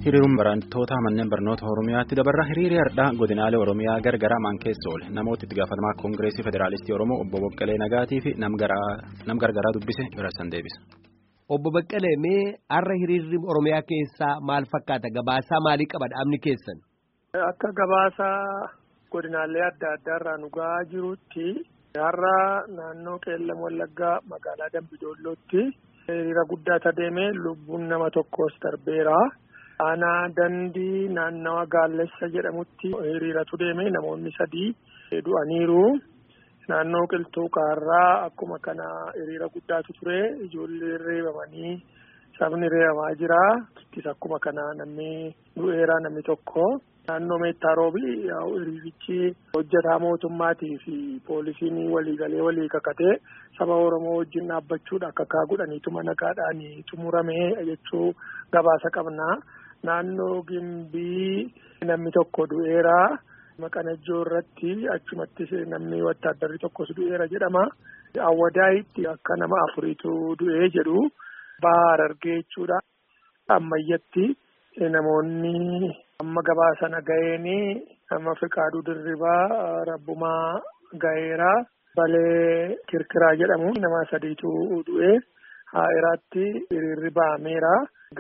Hiriiruun barattoota manneen barnoota Oromiyaatti dabarra hiriirri har'aa godinaalee Oromiyaa gargaraa maan keessa oole namoota itti gaafatamaa Koongireesii Federaalistii Oromoo obbo Boqqalee Nagaatii fi nam gargaraa dubbise birasan deebisa. Obbo Baqqalee mee har'a hiriirri Oromiyaa keessaa maal fakkaata gabaasaa maalii qaba dhaabni keessan? Akka gabaasaa godinaalee adda addaa irraa nu gahaa jirutti har'a naannoo Qeellam Wallaggaa magaalaa Dambidoollootti hiriira guddaa adeeme lubbuun nama tokkos darbeera. Aanaa dandii naannawa gaallessa jedhamutti hiriiratu deeme namoonni sadii du'aniiru. Naannoo qilxuu kaarraa akkuma kana hiriira guddaatu ture ijoolleen reebamanii sabni reebamaa jira. Ittis akkuma kana namni du'eera namni tokko. Naannoo meettaa roobi hiriirichi hojjetaa mootummaatii fi poolisiin waliigalee walii kakatee saba Oromoo wajjin dhaabbachuudha akka kaa godhaniituma nagaadhaan xumuramee jechuu gabaasa qabna. Naannoo gimbii namni tokko du'eera. Maqanajjoo irratti achumattis namni wattaaddarri tokkos du'eera jedhama. Awwadaayitti akka nama afuriitu du'ee jedhu baha Harargee jechuudha. Ammayyatti namoonni amma gabaasana ga'eeni nama Fiqaaduu Dirribaa Rabbumaa ga'eera. Balee Kirkiraa jedhamu nama sadiitu du'ee haa'iraatti hiriirri ba'ameera.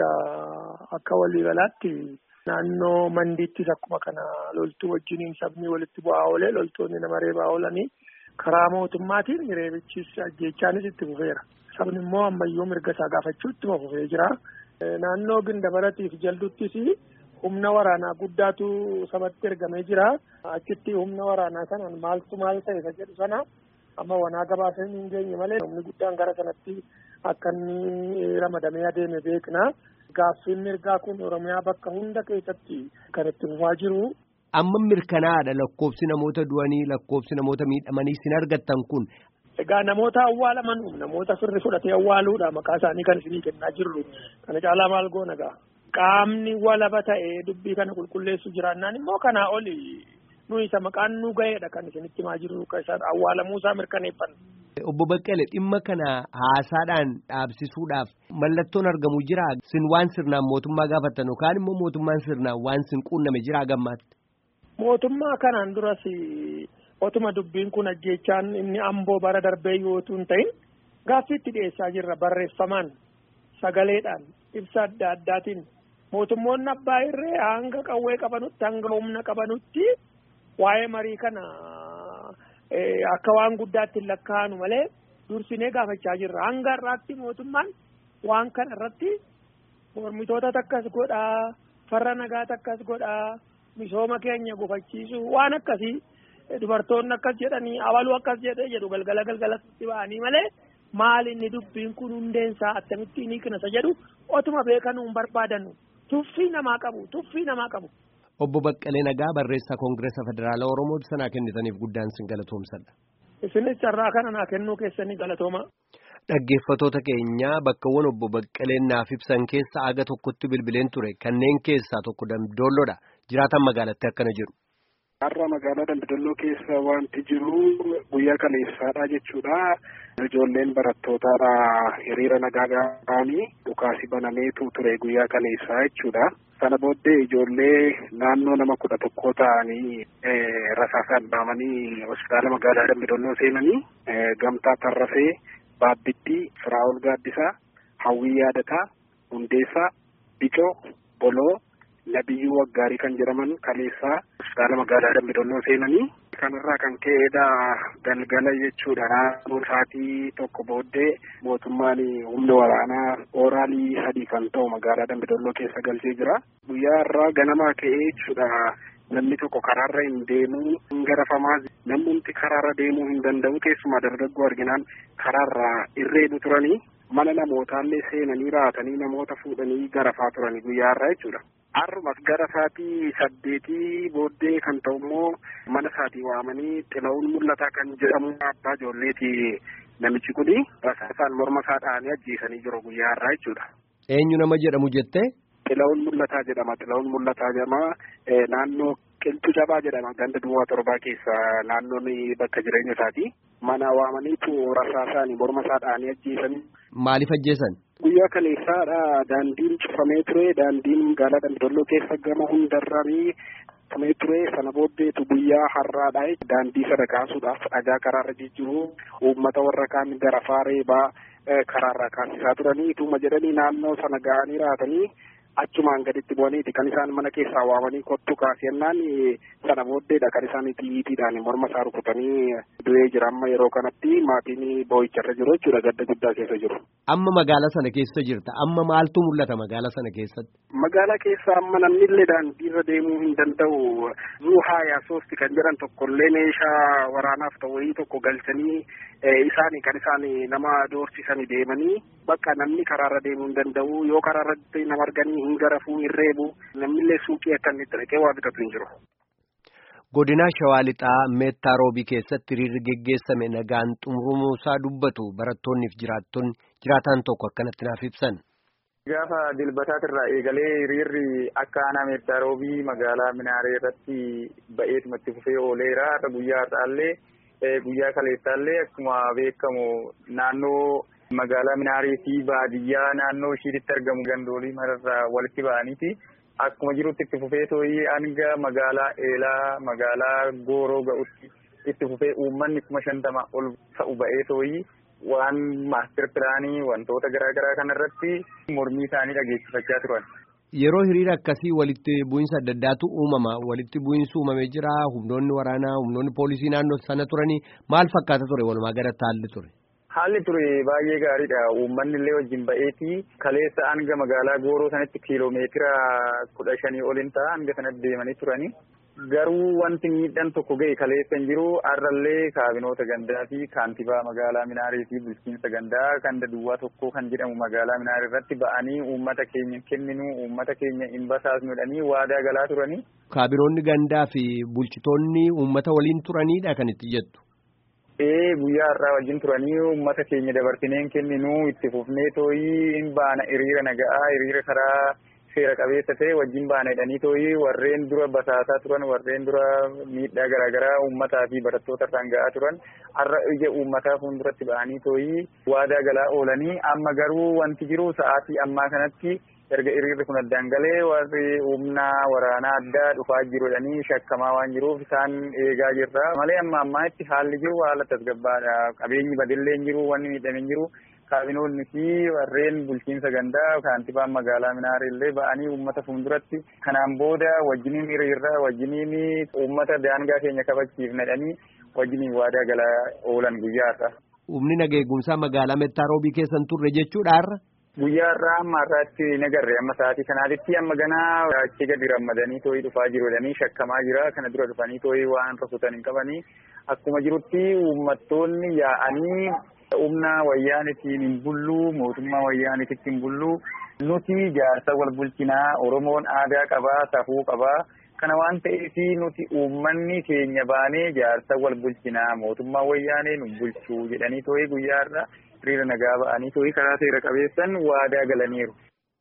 Egaa akka waliigalaatti naannoo mandiittis akkuma kana loltuu wajjiniin sabni walitti bu'aa oolee loltoonni nama reebaa oolanii karaa mootummaatiin reebichis ajjeechaanis itti fufeera. Sabni immoo ammayyuu mirga isaa gaafachuu ittuma fufee jira. Naannoo gindabaratiif jalduttis humna waraanaa guddaatu sabatti ergamee jira. Achitti humna waraanaa sanaan maaltu maal ta'e isa jedhu sana amma wanaa gabaasee hin geenye malee humni guddaan gara sanatti akka inni ramadamee adeeme beekna. Gaaffiin mirgaa kun Oromiyaa bakka hunda keessatti kan itti fufaa jiru. Amma mirkanaadha lakkoofsi namoota du'anii lakkoofsi namoota miidhamanii sin argattan kun. Egaa namoota awwaalaman namoota firri fudhatee awwaaluudha maqaa isaanii kan isinii kennaa jirru. Kana caalaa maal goona gaa? Qaamni walaba ta'ee dubbii kana qulqulleessu jiraannaan immoo kanaa oli nuyi isa maqaan nu ga'eedha kan isinitti himaa jirru awwaalamuu isaa mirkaneeffanna. Obbo Baqqalee dhimma kana haasaadhaan dhaabsisuudhaaf mallattoon argamu jira sin waan sirnaan mootummaa gaafattan yookaan immoo mootummaan sirnaan waan sin quunname jira gammaatti. Mootummaa kanaan duras otuma dubbiin kun ajjeechaan inni amboo bara darbee yootuu hin ta'in gaaffii itti dhiyeessaa jirra barreeffamaan sagaleedhaan ibsa adda addaatiin mootummoonni abbaa irree hanga qawwee qabanutti hanga humna qabanutti waa'ee marii kana. Akka waan guddaatti hin lakkaa'anu malee dursinee gaafachaa jirra. Hanga irraatti mootummaan waan kana irratti mormitoota takkas godhaa, farra nagaa takkas godhaa, misooma keenya gufachiisu waan akkasii dubartoonni akkas jedhanii abaluu akkas jedhee jedhu galgala galgalatti ba'anii malee maal inni dubbiin kun hundeensaa attamitti ni qinasa jedhu otuma beekanuu hin barbaadanu. Tuffii namaa qabu, tuffii namaa qabu. Obbo Baqqalee Nagaa barreessaa Koongireesa Federaalaa Oromoo sanaa kennitaniif guddaan sin galatoomsadha. Isinis carraa kana naa kennuu keessanii galatooma. Dhaggeeffatoota keenyaa bakkawwan obbo Baqqaleen naaf ibsan keessa aga tokkotti bilbileen ture kanneen keessaa tokko Dambidoolloodha. Jiraatan magaalatti akkana jedhu. Har'a magaalaa Dambidolloo keessa wanti jiru guyyaa kaleessaadha jechuudha. Ijoolleen barattootaadha hiriira nagaa ga'anii dhukaasi banameetu ture guyyaa kaleessaa jechuudha. Sana booddee ijoollee naannoo nama kudha tokkoo ta'anii rasaasaan dhaamanii hospitaala magaalaa Dambidolloo seenanii gamtaa Tarrafee, Baabbitti, Firaa'ol Gaaddisaa, Hawwii Yaadataa, Hundeessaa, Bicoo, Boloo, Nabiyyuu Waggaarii kan jedhaman kaleessaa hospitaala magaalaa Dambidolloo seenanii kanarraa kan ka'eedha galgala jechuudha naannoo sa'aatii tokko booddee mootummaan humna waraanaa ooraalii sadii kan ta'u magaalaa Dambidolloo keessa galchee jira. Guyyaa irraa ganamaa ka'ee jechuudha namni tokko karaarra hin deemuu hin garafamaa namni karaarra deemuu hin danda'u keessumaa dargaggoo arginaan karaarra irreedu turanii mana namootaallee seenanii raatanii namoota fuudhanii garafaa turanii guyyaa irraa jechuudha. Har'umas gara sa'aatii saddeetii booddee kan ta'u immoo mana isaatii waamanii xila'uun mul'ataa kan jedhamu abbaa ijoolleeti namichi kuni rasaasaan morma isaa dha'anii ajjeesanii jiru guyyaa irraa jechuudha. Eenyu nama jedhamu jettee? Xila'uun mul'ataa jedhama. Xila'uun mul'ataa jedhama. Naannoo qilxuu cabaa jedhama. Ganda duwwaa torbaa keessa naannoon bakka jireenya isaati. Mana waamaniitu rasaasaan morma isaa dha'anii ajjeesanii Maaliif ajjeesan? Guyyaa kaleessaadha daandiin cufamee ture daandiin magaalaa Dambidolloo keessa gama hundarranii cufamee ture sana booddeetu guyyaa har'aadha daandii sana kaasuudhaaf dhagaa karaarra jijjiiru uummata warra kaan gara faareebaa karaarraa kaasisaa turanii ituma jedhanii naannoo sana ga'anii raatanii achumaan gaditti bu'aniiti kan isaan mana keessaa waamanii kottu kaasennaan sana booddeedha kan isaan xiyyiitiidhaan morma isaa rukutanii du'ee jira amma yeroo kanatti maatiin boo'icharra jiru jechuudha gadda guddaa keessa jiru. Amma magaalaa sana keessa jirta amma maaltu mul'ata magaalaa sana keessatti? Magaalaa keessa amma namni illee daandiirra deemuu hin danda'u zuu haayaa soosti kan jedhan tokkollee meeshaa waraanaaf ta'u wayii tokko galchanii isaanii kan isaan nama doorsisanii deemanii bakka namni karaarra deemuu hin danda'u yoo karaarratti nama arganii hin garafuu hin reebu namnillee suuqii akka inni itti dhaqee waa bitatu hin jiru. Godina Shawaa Lixaa Meettaa Roobii keessatti hiriirri geggeessame nagaan xumurumuusaa dubbatu barattoonniif jiraattonni jiraataan tokko akkanatti naaf ibsan. Gaafa dilbataatirraa eegalee hiriirri akka aanaa Meettaa Roobii magaalaa Minaaree irratti ba'eetuma itti fufee ooleera. Har'a guyyaa har'aallee guyyaa kaleessaallee akkuma beekamu naannoo magaalaa Minaaree fi baadiyyaa naannoo ishiitti argamu gandoolii mararraa walitti ba'aniiti. Akkuma jirutti itti fufee tooyii hanga magaalaa Eelaa magaalaa Gooroo ga'utti itti fufee uummanni kuma shantama ol ta'u ba'ee tooyii waan maastir pilaanii wantoota garaa garaa kanarratti mormii isaanii dhageessifachaa turan. Yeroo hiriira akkasii walitti bu'iinsa adda addaatu uumama. Walitti bu'iinsi uumamee jira. Humnoonni waraanaa, humnoonni poolisii naannoo sana turanii maal fakkaata ture walumaa galatti haalli ture? Haalli ture baay'ee gaariidha. Uummanni illee wajjin ba'eeti. Kaleessa hanga magaalaa Gooroo sanatti kiiloomeetira kudha shanii ol hin ta'a hanga sanatti deemanii turani. Garuu wanti miidhaan tokko ga'e kaleessa hin jiru. Har'allee kaabinoota gandaa fi kaantibaa magaalaa Minaarii fi bulchiinsa gandaa kan duwwaa tokko kan jedhamu magaalaa Minaarii irratti ba'anii uummata keenya kenninu uummata keenya hin basaasnudhanii waadaa galaa turani. Kaabinoonni gandaa fi bulchitoonni uummata waliin turaniidha kan itti jettu. Ee guyyaa har'aa wajjin turanii uummata keenya dabarsineen kenninu itti fufnee tooyii hin baana hiriira naga'aa hiriira karaa seera qabeessa ta'e wajjin baana jedhanii tooyii warreen dura basaasaa turan warreen dura miidhaa garaagaraa uummataa fi barattoota irraan ga'aa turan har'a ija uummataa fuulduratti ba'anii tooyii waadaa galaa oolanii amma garuu wanti jiru sa'aatii ammaa kanatti erga hiriirri kun addaan galee warri humna waraanaa addaa dhufaa jirudhanii shakkamaa waan jiruuf isaan eegaa jirra malee amma ammaatti haalli jiru haala tasgabbaadha qabeenyi badillee hin jiru wanni miidhame hin jiru kaabinoonni fi warreen bulchiinsa gandaa kaantibaan magaalaa Minaarii illee ba'anii uummata fuulduratti kanaan booda wajjiniin hiriirra wajjiniin uummata daangaa keenya kabachiifna jedhanii wajjiniin waadaa galaa oolan guyyaa har'a. Humni nageegumsaa magaalaa Meettaa Roobii keessan turre jechuudha har'a. Guyyaa irraa amma har'aatti nagarre amma sa'aatii kanaatitti amma ganaa achii gadi ramadanii too'ii dhufaa jiru jedhanii shakkamaa jira kana dura dhufanii too'ii waan rukutan hin qabanii akkuma jirutti uummattoonni yaa'anii humna wayyaanitiin hin bulluu mootummaa wayyaaniititti hin bulluu nuti jaarsa wal bulchinaa oromoon aadaa qabaa safuu qabaa kana waan ta'eef nuti uummanni keenya baanee jaarsa wal bulchinaa mootummaa wayyaanee nu bulchuu jedhanii too'ii guyyaa irraa hiriira nagaa ba'anii too'ii karaa seera qabeessan waadaa galaniiru.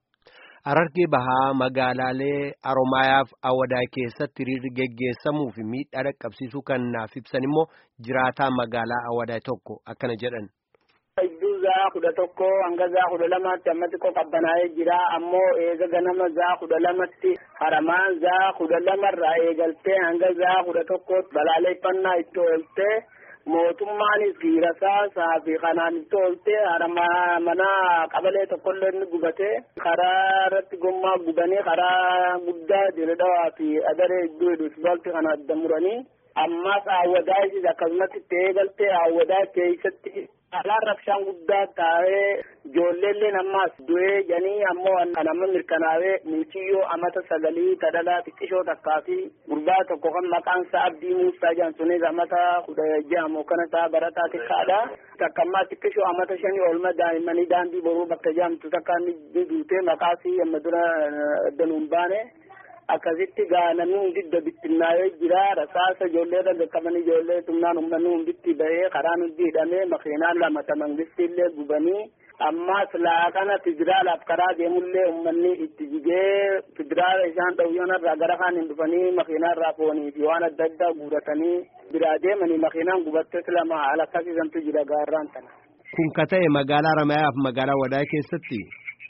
Harargee bahaa magaalaalee Haromaayaaf Awadaa keessatti hiriirri geggeessamuu fi miidhaa dhaqqabsiisuu kan naaf ibsan immoo jiraataa magaalaa Awadaa tokko akkana jedhan. Iddoo zaa kudha tokko hanga zaa kudha lamaatti amma xiqqoo qabbanaa'ee jira ammoo eega ganama zaa kudha lamatti haramaan zaa kudha lamarraa eegaltee hanga zaa kudha tokkootti balaaleffannaa itti ooltee mootummaanis giirasaa saafi kanaan itti oolte mana qabalee tokkollee ni gubate karaa irratti gommaa gubanii karaa guddaa diradawaa fi adaree iddoo isbaalti kana adda muranii ammas awwadaa ishis akkasumatti itti eegalte awwadaa keessatti alaan rabshaan guddaa taa'ee ijoolleelleen ammas du'ee janii ammoo kan amma mirkanaa'ee muciyyoo amata sagalii tadhalaa xiqqishoo takkaa fi gurbaa tokko kan maqaan isaa Abdii Muusaa jedhan sunis amata kudha jahamoo kana ta'a barataa xiqqaadha. Takka ammaa xiqqishoo amata shanii oolma daa'immanii daandii boruu bakka jaamtu takka ni duute maqaasii amma dura danuun baane. akkasitti gaa namni hundi bittinnaa'ee jira rasaasa ijoollee irra qaqqaban ijoollee tumnaan uummanni hunditti bahee karaan hundi hidhamee makiinaan lama ta mangistiillee gubanii ammas laaqana federaalaaf karaa deemullee uummanni itti jigee federaala isaan dhawyanarraa gara kaan hin dhufanii makiinaarraa foonii fi waan adda addaa guuratanii biraa deemanii makiinaan gubattes lama haala akkasiisantu jira gaarraan tana. Kun ka ta'e magaalaa Haramayaa fi magaalaa Wadaa keessatti.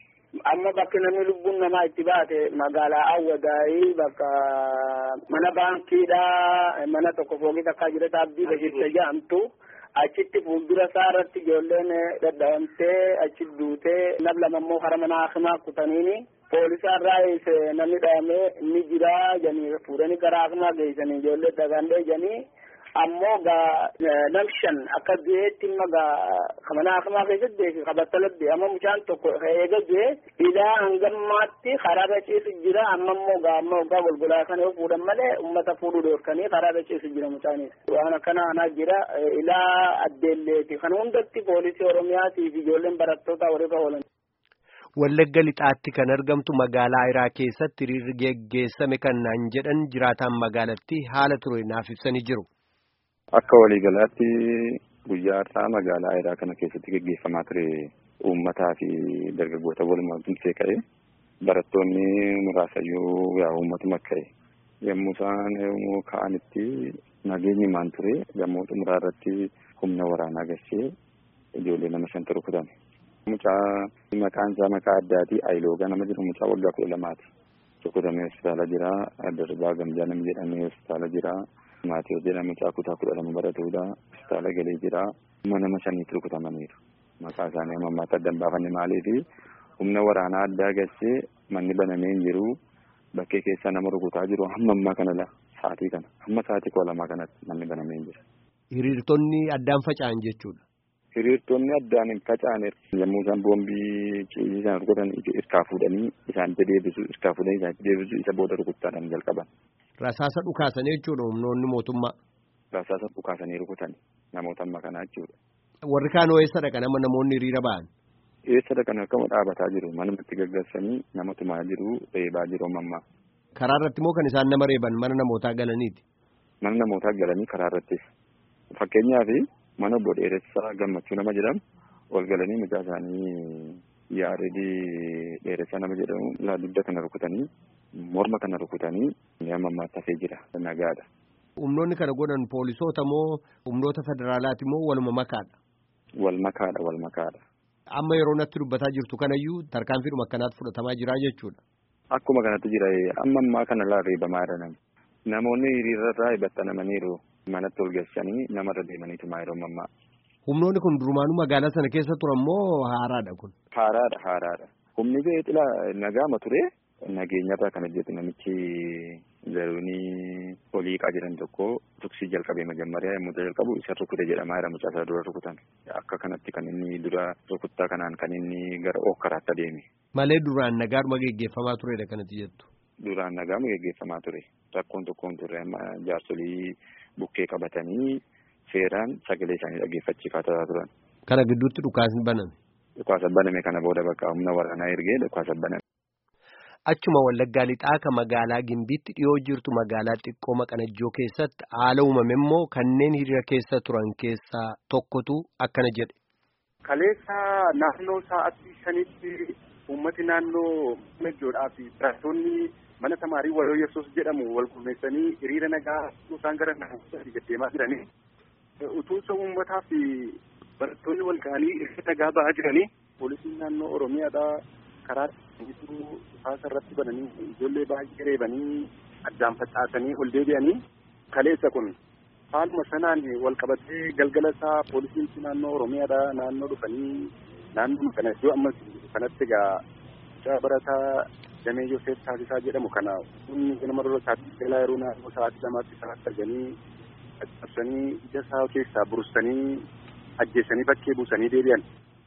Amma bakki namni lubbuun namaa itti baate magaalaa Awwadaayii bakka mana baankiidha mana tokko foogii takkaa jira abdii bashirte jedhamtu achitti fuuldura isaa irratti ijoolleen dadhabamtee achi duutee nab lama immoo hara mana hakimaa kutaniini poolisa irraa namni dhahamee ni jira janii fuudhanii gara hakimaa geessanii ijoollee dagandee janii ammoo gaa nam shan akka du'eetti imma gaa mana hakimaa keessatti beeki qabattalatti amma mucaan tokko eega du'e ilaa hangammaatti karaarra ciisu jira amma immoo gaa amma waggaa golgolaa kana yoo fuudhan malee ummata fuudhuu dhoorkanii karaarra ciisu jira mucaanis waan akkana anaa jira ilaa addeelleeti kan hundatti poolisii oromiyaatii fi ijoolleen barattoota warra oolan. Wallagga lixaatti kan argamtu magaalaa Ayiraa keessatti hiriirri geggeessame kan naan jedhan jiraataan magaalattii haala ture naaf ibsanii jiru. Akka waliigalaatti guyyaa irraa magaalaa Ayiraa kana keessatti geggeeffamaa ture uummataa fi dargaggoota walumaa tumsee ka'e barattoonni muraasayyuu yaa uummatuma ka'e yommuu isaan yommuu ka'anitti nageenyi maan ture yommuu xumuraa irratti humna waraanaa gashee ijoollee nama shanta rukutame. Mucaa maqaan isaa maqaa addaati Ayiloogaa nama jedhamu mucaa waggaa kudha lamaati. Rukutamee hospitaala jira. Darbaa Gamjaa nama jedhamee hospitaala jira. Maatiyoo jedhamu mucaa kutaa kudha lama baratudha. Hospitaala galee jira. Kuma nama shaniitti rukutamaniiru. Maqaa isaanii amma ammaatti adda hin baafanne maaliifi humna waraanaa addaa gashee manni banamee hin jiru. Bakkee keessaa nama rukutaa jiru hamma ammaa kana sa'aatii kana hamma sa'aatii kudha lamaa kanatti manni banamee hin jira. Hiriirtonni addaan faca'an jechuudha. Hiriirtonni addaan hin faca'an yommuu isaan boombii ciisii isaan rukutan irkaa fuudhanii isaanitti deebisu irkaa fuudhanii isaanitti deebisu isa booda rukuttaadhaan jalqaban. Rasaasa dhukaasanii jechuudha humnoonni mootummaa. Rasaasa dhukaasanii rukutan namoota amma kanaa jechuudha. Warri kaan eessa dhaqan amma namoonni hiriira ba'an? Eessa dhaqan akkama dhaabataa jiru manumatti gaggeessanii nama tumaa jiru reebaa jiru ammaa. Karaa irratti moo kan isaan nama reeban mana namootaa galaniiti? Mana namootaa galanii karaa irrattis. Fakkeenyaaf mana obbo Dheeressaa Gammachuu nama jedhamu ol galanii mucaa isaanii yaaredii Dheeressaa nama jedhamu dugda kana rukutanii morma kana rukutanii amma ammaatti hafee jira nagaadha. Humnoonni kana godhan poolisoota moo humnoota federaalaati moo waluma makaadha? Wal makaadha wal makaadha. Amma yeroo natti dubbataa jirtu kanayyuu tarkaanfiidhuma akkanaatti fudhatamaa jira jechuudha. Akkuma kanatti jira amma ammaa kana laa reebamaa jiran namoonni hiriirarraa hibattanamaniiru. manatti ol galchanii namarra deemaniitu maa yeroo ammaa. Humnoonni kun durumaanuu magaalaa sana keessa turan moo haaraadha kun? Haaraadha haaraadha. Humni beexila nagaama ture nageenyarraa kan hojjetu namichi zaruunii oliiqaa jedhan tokko tuksii jalqabee majammaariyaa yommuu jalqabu isa rukute jedhamaa jira mucaa isaa dura rukutan. Akka kanatti kan inni dura rukuttaa kanaan kan inni gara okkaraatti adeeme. Malee duraan nagaadhuma geggeeffamaa turedha kanatti jettu. Duraan nagaama geggeeffamaa ture. Rakkoon tokkoon turre amma jaarsolii bukkee qabatanii seeraan sagalee isaanii dhaggeeffachiifataa turan. Kana gidduutti dhukaasni baname. Dhukaasa baname kana booda bakka humna waraanaa ergee dhukaasa baname. Achuma wallaggaa lixaa kan magaalaa Gimbiitti dhiyoo jirtu magaalaa xiqqoo Maqanajjoo keessatti haala uumame immoo kanneen hiriira keessa turan keessaa tokkotu akkana jedhe. Kaleessa naannoo sa'aatii shanitti uummati naannoo Maqanajjoodhaa fi barattoonni mana tamaarii waloo yesuus jedhamu wal qulleessanii hiriira nagaa isaan gara naannoo deddeemaa jiranii utuunsa uummataa fi barattoonni wal ga'anii hiriira nagaa ba'aa jiranii poolisiin naannoo oromiyaadhaa karaa gidduu dhukaasa irratti bananii ijoollee baay'ee reebanii addaan facaasanii ol deebi'anii kaleessa kun haaluma sanaan wal qabatee galgala isaa poolisiin naannoo oromiyaadhaa naannoo dhufanii naannoo kana iddoo ammas kanatti egaa barataa damee Yoseef Taasisaa jedhamu kana humni nama dura taasisaa yeroo naannoo sa'aatii lamaatti isaatti arganii caccabsanii ija isaa keessaa burustanii ajjeessanii bakkee buusanii deebi'an.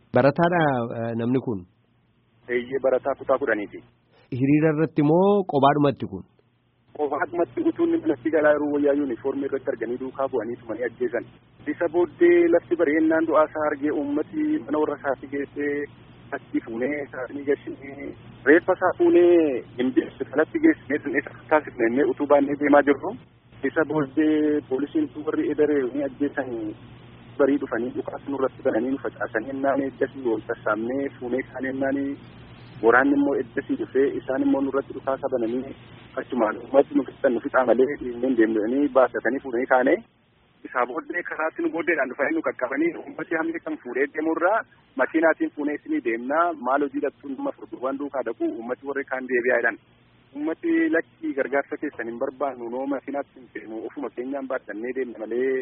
Barataadha namni kun. Eeyyee barataa kutaa kudhaniiti. Hiriira irratti moo qobaadhumatti kun? Qobaadhumatti utuu inni manatti galaa yeroo wayyaa yuunifoormii irratti arganii duukaa bu'anii tumanii ajjeesan. Isa booddee lafti bareennaan du'aa isaa argee uummati mana warra isaatti geessee achi fuunee isaanii gashinee reeffa isaa fuunee gimbiisu kanatti geessinee isa taasifne innee utuu baannee deemaa jirru isa booddee poolisiin warri edaree ni ajjeesan barii dhufanii dhukaasa nurratti bananii nu facaasanii ennaan eddasii wal sassaabnee fuunee kaan ennaan waraanni immoo eddasii dhufee isaan immoo nurratti dhukaasa bananii achumaan uummati nu fixan nu fixaa malee dhiinneen deemnanii baasatanii fuudhanii kaane isaa booddee karaatti nu booddeedhaan dhufanii nu qaqqabanii uummati hamni kan fuudhee deemurraa makiinaatiin fuunee isinii deemnaa maal hojii dhattuun nama furduuwwan duukaa dhaqu uummati warri kaan deebi'aa jedhan. Uummati lakkii gargaarsa keessan hin barbaannu noo makiinaatti hin feenu ofuma keenyaan baadhannee deemna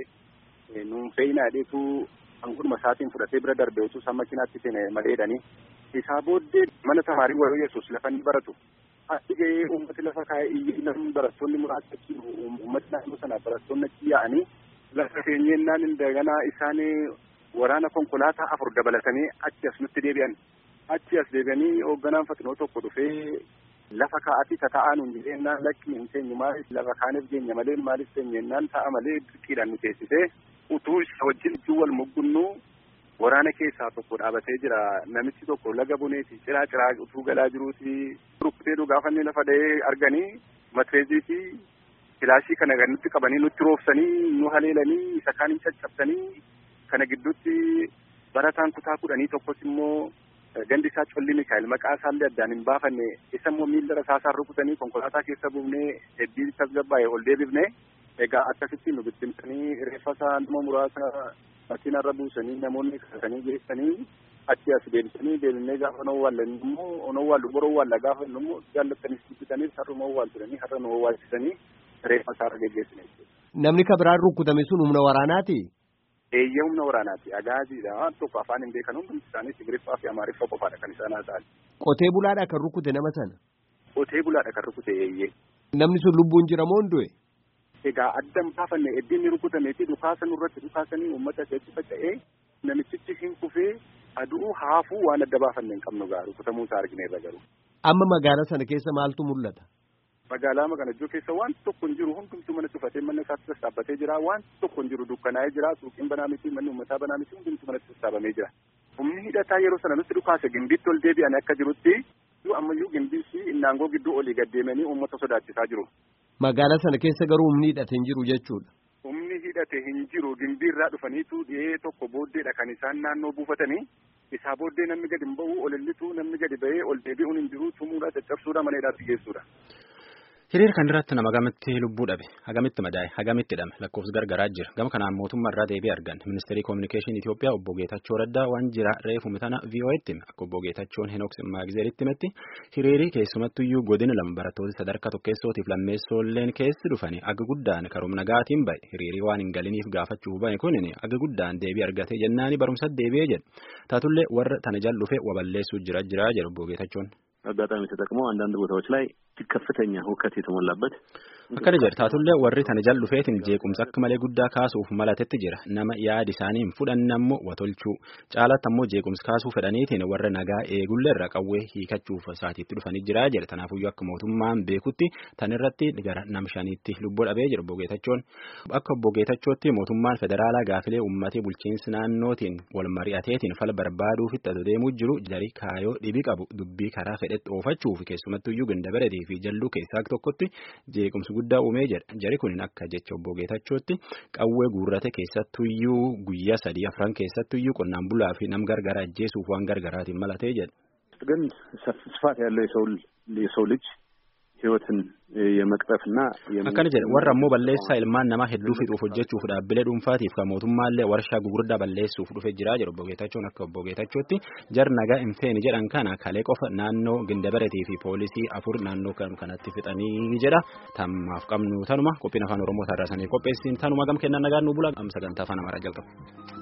malee nuun fe'inaa dheetu hanguduma isaatiin fudhatee bira darbe utuu isaan makiinaatti feene maleedhani. Isaa booddee mana tamaarii warra yesus lafa ni baratu. Achi gahee uummati lafa kaa'ee iyyee namni barattoonni muraasa achi uummati naannoo sana barattoonni achi yaa'anii lafa keenyennaan indaganaa isaan waraana konkolaataa afur dabalatanii achi as nutti deebi'an. Achi as deebi'anii hoogganaan fatinoo tokko dhufee lafa kaa'atii tata'aa nuun jireennaan lakkii hin teenyu maaliif lafa kaaniif geenya malee maaliif teenyennaan ta'a malee dirqiidhaan nu teessisee utuu isa wajjin ijuu wal muggunnuu waraana keessaa tokko dhaabatee jira namichi tokko laga buneeti ciraa ciraa utuu galaa jiruuti rukkutee dhugaafanni lafa dha'ee arganii matreezii fi filaashii kana nutti qabanii nutti roobsanii nu haleelanii isa kaan hin caccabsanii kana gidduutti barataan kutaa kudhanii tokkos immoo gandi isaa colli mikaa'el maqaa isaallee addaan hin baafanne isa immoo miilla rasaasaan rukutanii konkolaataa keessa buufnee heddii tasgabbaa'e ol deebifne egaa akkasitti nu bittimsanii reeffa isaa nama muraasa makiinarra buusanii namoonni kaasanii geessanii achi as deebisanii deebinee gaafa nu owwaallan immoo nu owwaallu bora owwaalla gaafa immoo jaallattanis bitanii har'uma owwaalchitanii har'a nu owwaalchisanii reeffa isaarra geggeessine Namni ka biraan rukkutame sun humna waraanaati? Eeyyee humna waraanaati. Agaaziidha. Waan tokko afaan hin beekan hundi isaanii Tigiriffaa fi Amaariffaa qofaadha kan isaan haasa'an. Qotee bulaadha kan rukkute nama sana? Qotee bulaadha kan rukute eeyyee. Namni sun lubbuun jira moo du'e? Egaa addan baafanne eddiin ni rukutamee dhukaasa nurratti dhukaasanii uummata keessatti faca'ee namichichi hin kufee aduu haafuu waan adda baafanne hin qabnu gaa rukutamuu isaa argineerra garuu. Amma magaalaa sana keessa maaltu mul'ata? Magaalaa Maganajjoo keessa waan tokko hin jiru hundumtuu mana cufatee mana isaatti sassaabbatee jira waan tokko hin jiru dukkanaa'ee jira suuqiin banaa miti manni uummataa banaa miti hundumtuu manatti sassaabamee jira. Humni hidhataa yeroo sana nutti dhukaase gimbiitti ol deebi'an akka jirutti ammayyuu gimbii fi innaangoo gidduu olii gaddeemanii uummata sodaachisaa jiru. Magaalaa sana keessa garuu humni hidhate hin jiru jechuudha. Humni hidhate hin jiru gimbiirraa dhufaniitu dhihee tokko booddeedha kan isaan naannoo buufatanii isaa booddee namni gadi hin ba'u ol illitu namni gadi ba'ee ol deebi'uun hin jiru tumuudha caccabsuudha mana hidhaatti geessuudha. Hiriira kan irratti nama hagamitti lubbuu dhabe hagamitti madaa'e hagamitti hidhame lakkoofsi gargaraa jira gama kanaan mootummaa irraa deebii argan ministeerii koominikeeshinii Itoophiyaa obbo Geetachoo Raddaa waan jira reefu mitana VOA'tti hime akka obbo Geetachoon Henoks Maagizeritti himetti hiriirii keessumattuyyuu godina lama barattoota sadarkaa tokkeessootiif lammeessoolleen keessi dhufanii aga guddaan karoom nagaatiin ba'e hiriirii waan hin galiniif gaafachuuf ba'e kunin aga guddaan deebii argatee jennaani barumsa deebi'ee jedhe taatullee warra tana jal dhufe waballeessuu jira jira jedhu obbo Geetachoon. አጋጣሚ ተጠቅመው አንዳንድ ቦታዎች ላይ ከፍተኛ ሁከት የተሞላበት akkana jedha taatullee warri tana jal dhufeetiin jeequmsa akka malee guddaa kaasuuf malatetti jira nama yaadi isaanii hin fudhanne ammoo watolchuu caalatti ammoo jeequmsa kaasuu fedhaniitiin warra nagaa eegullee irra qawwee hiikachuuf isaatiitti dhufanii jira jedha tanaafuyyuu akka mootummaan beekutti tan irratti gara nam shaniitti lubbuu dhabee jira obbo Geetachoon akka obbo Geetachootti mootummaan federaalaa gaafilee uummatee bulchiinsi naannootiin wal mari'ateetiin fala barbaaduufitti adeemuu jiru jari kaayoo dhibii qabu dubbii karaa fedhetti oofachuuf keessumattuyyuu gandabareetii fi jalluu keessaa tokkotti jeequmsi guddaa uumee jedha jari kunin akka jecha obbo Geetachootti qawwee guurrate keessattuyyuu guyyaa sadii afran keessattuyyuu qonnaan bulaa fi nam gargara ajjeesuuf waan gargaraatiin malatee jedha. ግን ስፋት ያለው የሰው የሰው ልጅ ህይወትን የመቅጠፍና akkana jedha warra ammoo balleessaa ilmaan namaa hedduu fixuuf hojjechuuf dhaabbilee dhuunfaatiif kan mootummaallee warshaa gugurdaa balleessuuf dhufe jira jedhu obbo Geetachoon akka obbo Geetachootti jar nagaa hin feene jedhan kana kalee qofa naannoo gindabareetii fi poolisii afur naannoo kanatti fixanii jedha tammaaf qabnu tanuma qophiin afaan oromoo tarraasanii qopheessin tanuma gam kennan nagaan nu bula am sagantaa afaan amaaraa jalqaba.